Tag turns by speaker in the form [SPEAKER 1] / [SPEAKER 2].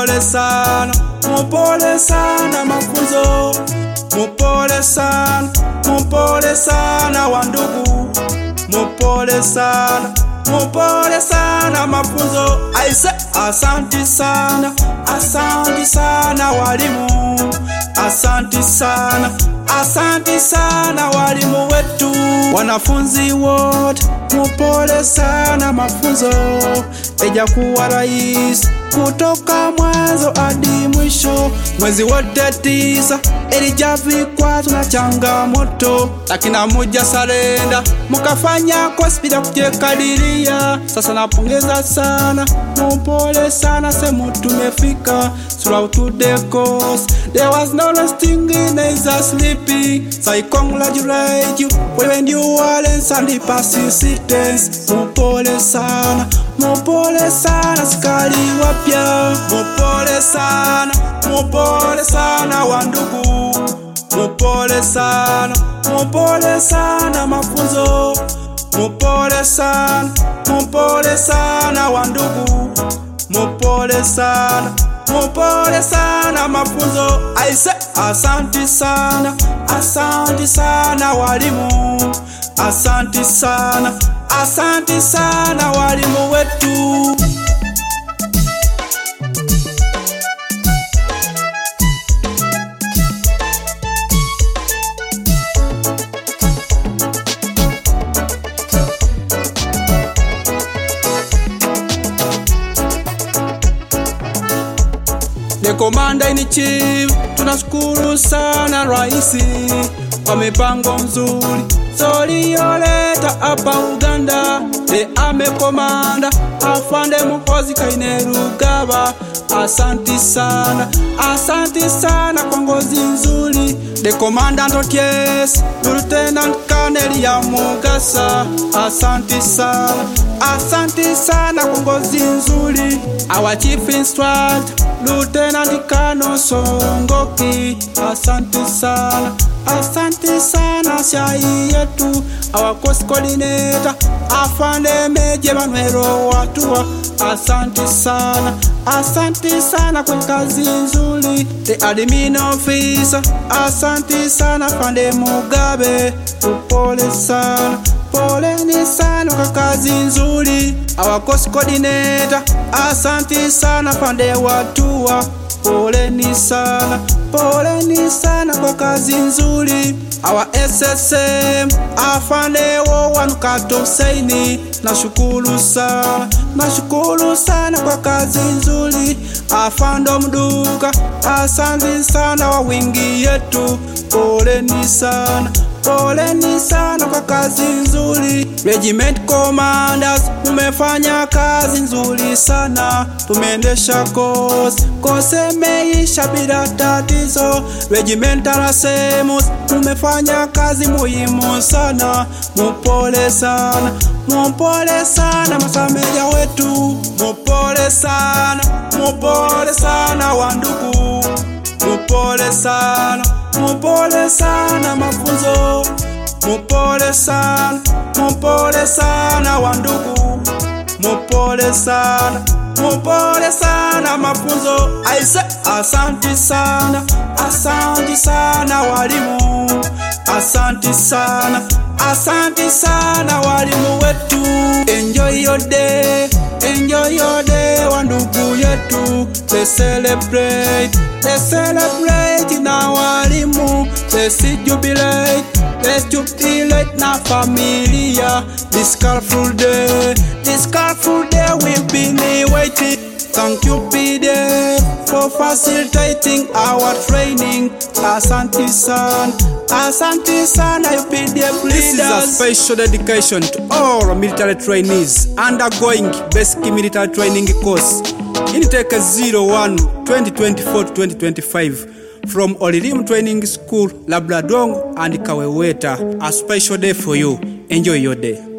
[SPEAKER 1] mupole sana, mupole sana mafunzo, mupole sana, mupole sana wandugu, mupole sana, mupole sana mafunzo. Aise, asanti sana, asanti sana walimu, asanti sana, asanti sana walimu wetu, wanafunzi wote mupole sana mafunzo, ejakuwa rahisi kutoka mwanzo hadi mwisho. Mwezi wote tisa elija vikwazo na changamoto, lakini hamuja sarenda mukafanya kosi bila kujikadiria. Sasa napongeza sana, mupole sana, sehemu tumefika. Throughout the course there was no resting in neither sleeping. So I congratulate you when you are and persistence. Mupole sana, mupole sana, sikali wapya. Mupole sana, mupole sana wandugu. Mupole sana, mupole sana mafunzo. Mupole sana, mupole sana wandugu. Mupole sana, mupole sana mafunzo. Aise, asanti sana, asanti sana walimu. Asanti sana, asanti sana walimu wetu. The commander in chief, tunashukuru sana raisi kwa mipango mzuri zoliyoleta hapa Uganda. The army commander afande Muhoozi Kainerugaba, asanti sana, asanti sana kwa ngozi nzuri. The commandant Oties, Lieutenant Colonel ya Mugasa, asanti sana, asanti sana kwa ngozi nzuri. Our chief instructor Lieutenant Kano Songoki, asante sana, asante sana shai yetu. Our course coordinator afande Meje Manuelo Watua, asante sana, asante sana kwa kazi nzuri. The admin officer, asante sana fande Mugabe, upole sana poleni sana kwa kazi nzuri. Our course coordinator, asanti sana pande watua, poleni sana, poleni sana kwa kazi nzuri. Our SSM afande wo wanukato saini, nashukuru sana, nashukuru sana kwa kazi nzuri. Afando mduka, asanti sana wa wingi yetu, poleni sana poleni sana kwa kazi nzuri. Regiment commanders, umefanya kazi nzuri sana, tumeendesha kosi kosi meisha bila tatizo. Regimental Asemus, umefanya kazi muhimu sana, mupole sana mupole sana masameja wetu, mupole sana, mupole sana wandugu, mupole sana mupole sana mafunzo, mupole sana, mupole sana wandugu, mupole sana, mupole sana mafunzo. Aise, asanti sana, asanti sana walimu, asanti sana, asanti sana walimu wetu. Enjoy your day, enjoy your day wandugu yetu, they celebrate, they celebrate na walimu, they see jubilate, they jubilate na familia. This colorful day, this colorful day we've been waiting. Thank you, PD, for facilitating our training. Asante sana, asante sana, you PDF leaders.
[SPEAKER 2] This is a special dedication to all military trainees undergoing basic military training course intake 01 2024 to 2025 from Olirim Training School, Labradong and Kaweweta. A special day for you. Enjoy your day.